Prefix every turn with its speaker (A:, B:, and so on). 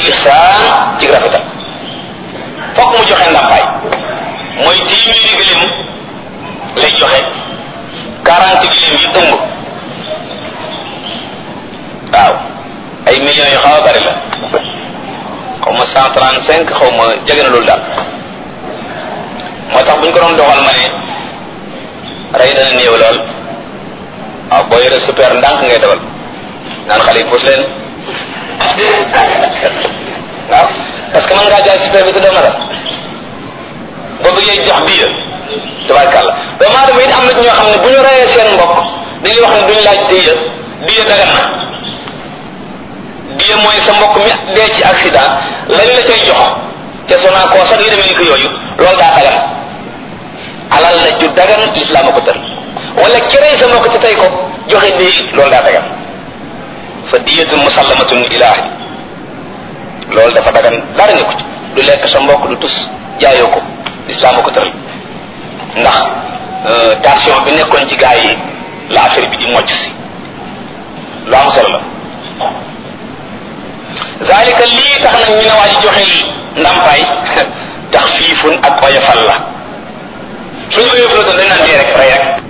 A: ihsaan ci rafetal fokk mu joxe ndàmpaay mooy téeméeri gëléem lay joxe quarante gëléem yi ëmb waaw ay millions yu xaw a bari la xaw ma cent trente cinq xaw ma jege na loolu daal moo tax bu ñu ko doon doxal ma ne rey dana néew lool waaw boo yore super ndànk ngay dawal naan xale yi puus leen waaw parce que mën ngaa jaay super bi te doo matal boo bëggee jox bii la tabarkàlla doomu aadama it am na ñoo xam ne bu ñu reyee seen mbokk dañuy wax ne duñu laaj diya diya dagan na diya mooy sa mbokk mi dee ci accident lañ la cay jox te sonaa koo sax yi demee ni ko yooyu loolu daa dagan alal la ju dagan lislaam a ko tër wala kerey sa mbokk te tey ko joxe dee loolu daa dagan fa diyatun musallamatun ilaahi loolu dafa dagan dara ne ko ci du lekk sa mbokk du tus jaayoo ko lislaam a ko tëral ndax tension bi nekkoon ci gaa yi la affaire bi di mocc si lu am solo la zalika lii tax nag ñu ne waa ji joxe ndàmpaay tax fiifun ak oyofal la suñu oyofal doon dañ naan dee rek rey rek